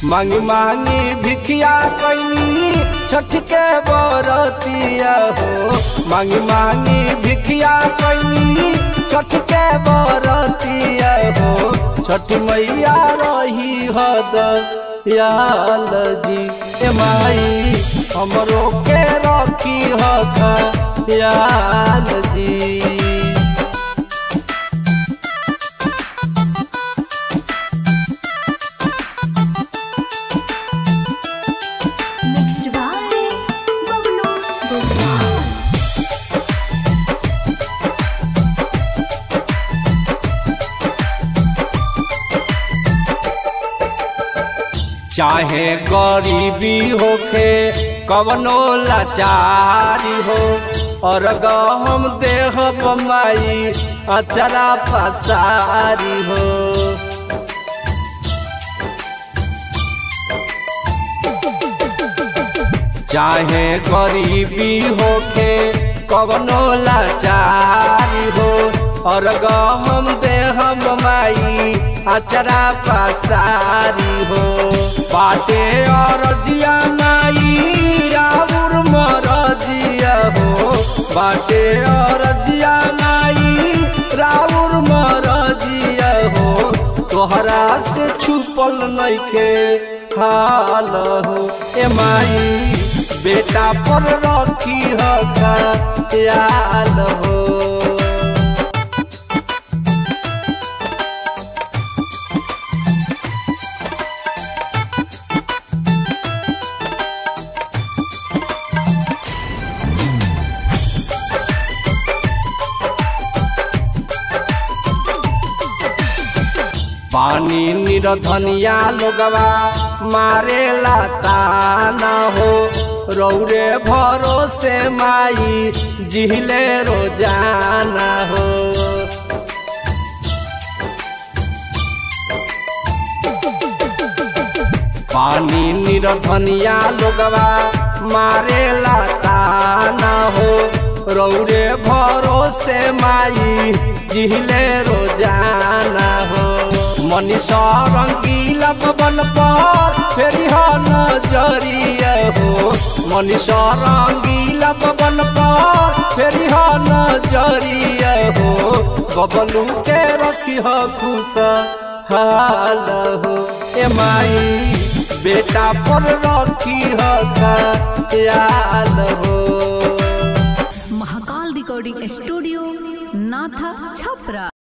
मांगी मांगी भिखिया कैनी छठ के बरतिया हो मांगी मांगी भिखिया कैनी छठ के बरतिया हो छठ मैया रही हद याल जी ए माई हमरो के रखी हद याल जी Mixed by Bablu Gopal. चाहे गरीबी होखे कवनो लाचारी हो और हम देह बमाई अचरा पसारी हो चाहे गरीबी होखे कवनो लाचारी हो और हम देह बमाई अचरा पसारी हो बाटे और जिया नाई राउर मरजिया हो बाटे और जिया नाई राउर मरजिया हो तोहरा से छुपल नइखे हाल हो ए माई बेटा पर रखी हका याल हो पानी निरधनिया लोगवा मारे ताना हो रौरे भरोसे माई जिहले रोजाना हो पानी निरधनिया लोगवा मारे ताना हो रौरे भरोसे माई जिहले रोजाना हो मनीषा रंगीला बन पर फेरी हो नजरिया हो मनीषा रंगीला बन पर फेरी हो नजरिया हो बबलू के रखी हो खुश हाल हो ए माई बेटा पर रखी हो याल हो महाकाल रिकॉर्डिंग स्टूडियो नाथा छपरा